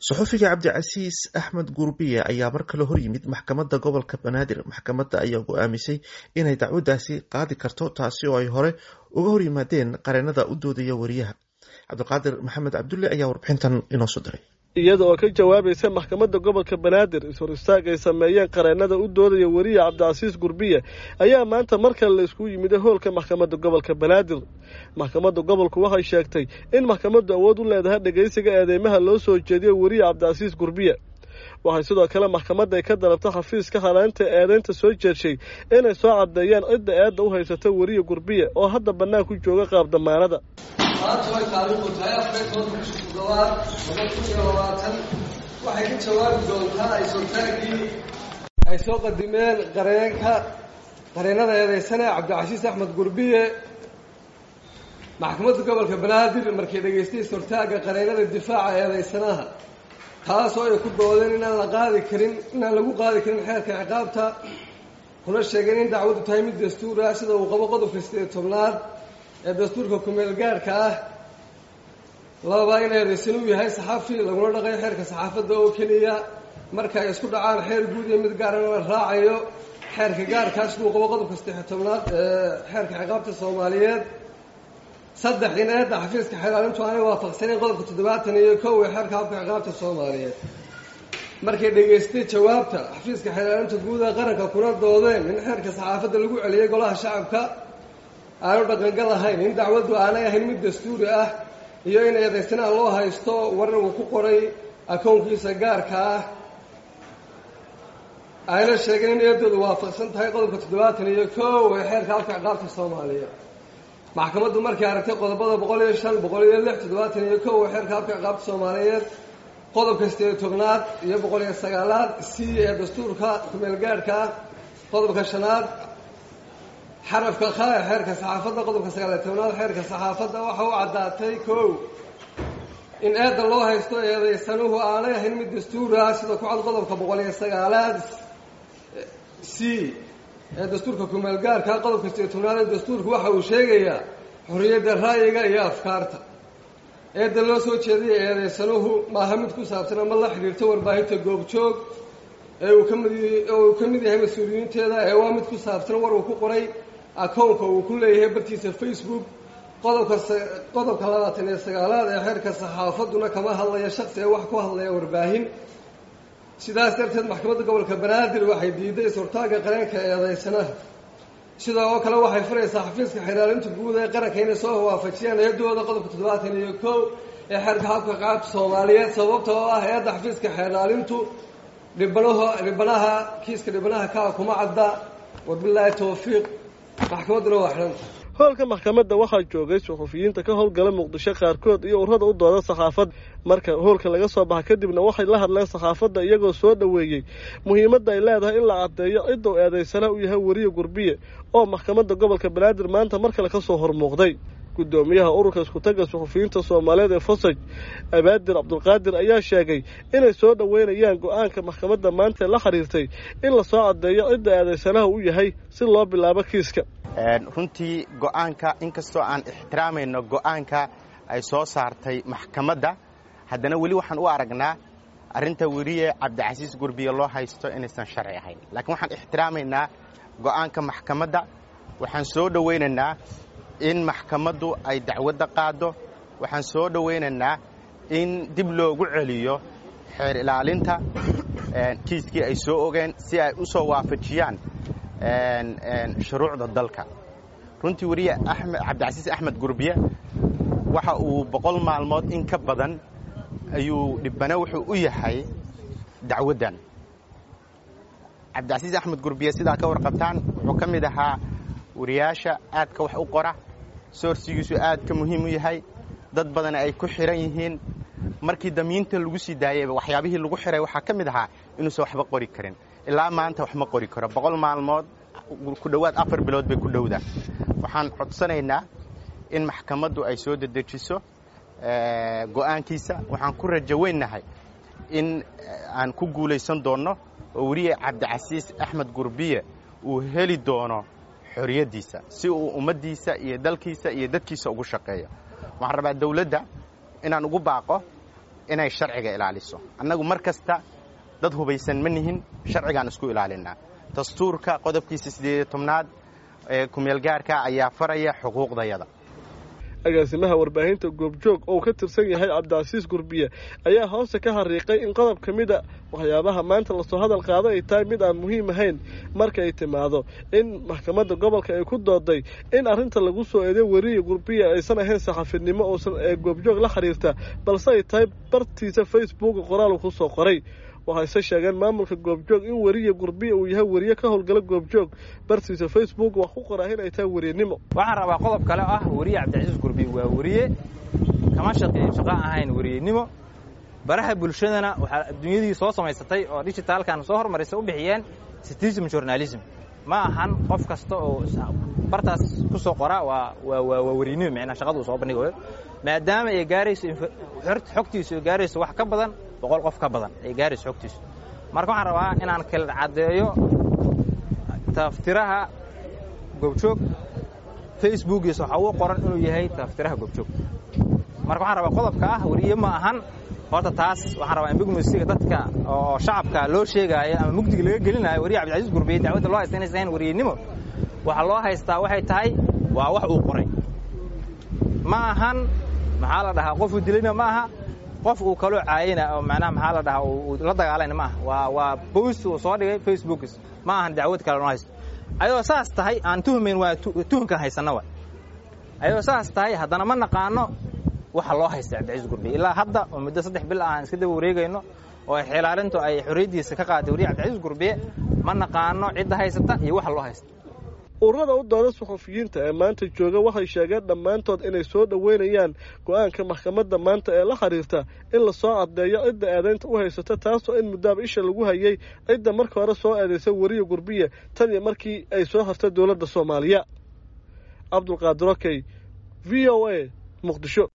saxufiga cabdicasiis axmed gurbiye ayaa mar kale hor yimid maxkamadda gobolka banaadir maxkamadda ayaa go-aamisay inay dacwaddaasi qaadi karto taasi oo ay hore uga hor yimaadeen qareenada u doodaya wariyaha cabdiqaadir maxamed cabdulle ayaa warbixintan inoo soo diray iyada oo ka jawaabaysa maxkamadda gobolka banaadir is-hor istaag ay sameeyeen qareenada u doodaya weriye cabdicasiis gurbiye ayaa maanta mar kale la iskugu yimid hoolka maxkamadda gobolka banaadir maxkamadda gobolku waxay sheegtay in maxkamaddu awood u leedahay dhegaysiga eedeymaha loo soo jeediyo weriye cabdicasiis gurbiye waxay sidoo kale maxkamadda ay ka dalabtay xafiiska haleynta eedeynta soo jeedshay inay soo caddeeyaan cidda eedda u haysata weriye gurbiye oo hadda bannaan ku jooga qaab damaanada maanta way taariikhdu tahay afar tobanka bisha toddobaad laba kun iyo labaatan waxay ka jawaabi doontaa ay-sootaagii ay soo qadimeen qareenka qareenada eedeysane cabdicasiis axmed gurbiye maxkamadda gobolka banaadir markay dhegaystay is-hortaagga qareenada difaaca eedeysanaha taasoo ay ku doodeen inaan la qaadi karin inaan lagu qaadi karin xeerka ciqaabta kuna sheegeen in dacwaddu tahay mid dastuur ah sida uu qabo qodobka sideed tobnaad ee dastuurka kumeel gaarhka ah lababa in eedeysan uu yahay saxafi laguna dhaqayo xeerka saxaafadda oo keliya marka ay isku dhacaan xeer guud iyo mid gaarana la raacayo xeerka gaarkaa siduu qabo qodobka saddex tobnaad ee xeerka ciqaabta soomaaliyeed saddex in eedda xafiiska xeelaalintu aanay waafaqsaneyn qodobka toddobaatan iyo kow ee xeerka habka ciqaabta soomaaliyeed markay dhegaystay jawaabta xafiiska xeelaalinta guud ee qaranka kuna doodeen in xeerka saxaafadda lagu celiyey golaha shacabka aanu dhaqangal ahayn in dacwaddu aanay ahayn mid dastuuri ah iyo in eedaysanaha loo haysto warar uu ku qoray akownkiisa gaarka ah ayna sheegeen in eedoodu waafaqsan tahay qodobka toddobaatan iyo kow ee xeerka halka ciqaabta soomaaliya maxkamaddu markay aragtay qodobada boqol iyo shan boqol iyo lix toddobaatan iyo kow ee xeerka halka ciqaabta soomaaliyeed qodobka sideed tobnaad iyo boqol iyo sagaalaad c ee dastuurka kumeel gaarhka ah qodobka shanaad xarafka kha ee xeerka saxaafadda qodobka sagaaliyo tobnaad xeerka saxaafadda waxa u caddaatay kow in eedda loo haysto eedaysanuhu aanay ahayn mid dastuur ah sida ku cad qodobka boqol iyo sagaalaad c ee dastuurka kumeel gaarka qodobka sideed tobnaad ee dastuurku waxa uu sheegayaa xorriyadda ra'yiga iyo afkaarta eedda loo soo jeedaya eedaysanuhu maaha mid ku saabsan ama la xidhiirto warbaahinta goobjoog ee uu kamid oo uu ka mid yahay mas-uuliyiinteeda ee waa mid ku saabsan war uu ku qoray akownka uu ku leeyahay bartiisa facebook qodobka qodobka labaatan iyo sagaalaad ee xeerka saxaafadduna kama hadlaya shaksi ee wax ku hadlaya warbaahin sidaas darteed maxkamadda gobolka banaadir waxay diiday is-hortaagga qareenka eedeysanaha sidoo oo kale waxay furaysaa xafiiska xiraalinta guud ee qaranka inay soo waafajiyaan eedooda qodobka toddobaatan iyo kow ee xeerka habka qaabta soomaaliyeed sababta oo ah eedda xafiiska xeeraalintu dhibanaho dhibanaha kiiska dhibanaha kaa kuma cadda wabilaahi tawfiiq maxkamadduna waa xidhanta hoolka maxkamadda waxaa joogay suxufiyiinta ka howlgala muqdisho qaarkood iyo urada u dooda saxaafadda marka hoolka laga soo baxa kadibna waxay la hadleen saxaafadda iyagoo soo dhoweeyey muhiimadda ay leedahay in la caddeeyo ciduu eedaysana u yahay weriye gurbiye oo maxkamadda gobolka banaadir maanta mar kale ka soo hormuuqday guddoomiyaha ururka iskutagga suxufiyiinta soomaaliyeed ee fosaj abaadir cabdulqaadir ayaa sheegay inay soo dhoweynayaan go-aanka maxkamadda maanta la xiriirtay in la soo caddeeyo cidda eedaysanaha u yahay si loo bilaabo kiiska runtii go-aanka inkastoo aan ixtiraamayno go-aanka ay soo saartay maxkamadda haddana weli waxaan u aragnaa arrinta weriye cabdicasiis gurbiye loo haysto inaysan sharci ahayn laakiin waxaan ixtiraamaynaa go-aanka maxkamadda waxaan soo dhowaynaynaa in maxkamaddu ay dacwadda qaaddo waxaan soo dhowaynaynaa in dib loogu celiyo xeer ilaalinta kiiskii ay soo ogeen si ay u soo waafajiyaan shuruucda dalka runtii weriye cabdicasiis axmed gurbiye waxa uu boqol maalmood in ka badan ayuu dhibane wuxuu u yahay dacwaddan cabdicasiis axmed gurbiye sidaa ka warqabtaan wuxuu ka mid ahaa wariyaasha aadka wax u qora soorsigiisu aad ka muhiim u yahay dad badan ay ku xihan yihiin markii damiinta lagu sii daayayba waxyaabihii lagu xihay waxaa ka mid ahaa inuusan waxba qori karin ilaa maanta wax ma qori karo boqol maalmood ku dhowaad afar bilood bay ku dhowda waxaan codsanaynaa in maxkamaddu ay soo dedejiso go'aankiisa waxaan ku rajo weynnahay in aan ku guulaysan doonno oo weriye cabdicasiis axmed gurbiye uu heli doono xorriyaddiisa si uu ummaddiisa iyo dalkiisa iyo dadkiisa ugu shaqeeyo waxaan rabaa dawladda inaan ugu baaqo inay sharciga ilaaliso annagu mar kasta dad hubaysan ma nihin sharcigaan isku ilaalinaa dastuurka qodobkiisa siddeediyo tobnaad ee kumeelgaarka ayaa faraya xuquuqdayada agaasimaha warbaahinta goobjoog oo ka tirsan yahay cabdicasiis gurbiye ayaa hoosta ka hariiqay in qodob ka mida waxyaabaha maanta lasoo hadal qaado ay tahay mid aan muhiim ahayn marka ay timaado in maxkamadda gobolka ay ku dooday in arrinta lagu soo eeday weriya gurbiya aysan ahayn saxafinimo uusan ee goobjoog la xiriirta balse ay tahay bartiisa facebooka qoraal ku soo qoray waxayse sheegeen maamulka goobjoog in weriya gurbiya uu yahay weriye ka howlgala goobjoog bartiisa facebook wax ku qoraa in ay tahay weriyanimo waxaan rabaa qodob kale oo ah weriye cabdicasiis gurbiye waa weriye kama shaqeeyo shaqo ahayn weriyenimo baraha bulshadana waxaa adduunyadii soo samaysatay oo digitaalkan soo hormarisa u bixiyeen citizen journalism ma ahan qof kasta oo bartaas ku soo qora waa waa waa weriyenimo micnaa shaqada uu soo bandhigayo maadaama ay gaarayso xogtiisu ay gaarayso wax ka badan boqol qof ka badan ay gaarayso xogtiisu marka waxaan rabaa inaan kala caddeeyo taftiraha goobjoog facebookiisa waxaa uu qoran inuu yahay taftiraha goobjoog marka waxaan rabaa qodobka ah weriye ma ahan horta taas waxaan rabaa in bigmosiga dadka oo shacabka loo sheegaayo ama mugdiga laga gelinayo weriye cabdicasiis gurbiye dacwadda loo haysta inaysan ahayn weriyenimo waxaa loo haystaa waxay tahay waa wax uu qoray ma ahan maxaa la dhahaa qofuu dilayna ma aha qof uu kaloo caayina oo macnaha maxaa la dhahaa uu la dagaalayna ma aha waa waa bost uu soo dhigay facebookis ma ahan dacwad kale noo haysto ayadoo saas tahay aan tuhmayn waa tuhunkan haysanna wa ayadoo saas tahay haddana ma naqaano waxa loo haysta cabdicasiis gurbiye ilaa hadda oo muddo saddex bil ah aan iska daba wareegayno oo ay xilaalintu ay xorriyaddiisa ka qaaday weriye cabdicasiis gurbiye ma naqaano cidda haysata iyo waxa loo haysta ururada u dooda suxufiyiinta ee maanta jooga waxay sheegeen dhammaantood inay soo dhoweynayaan go-aanka maxkamadda maanta ee la xiriirta in lasoo caddeeyo cidda eedaynta u haysata taasoo in muddaaba isha lagu hayay cidda marka hore soo eedaysa weriya gurbiye tan iyo markii ay soo hartay dowladda soomaaliya cabdulqaadir okey v o a muqdisho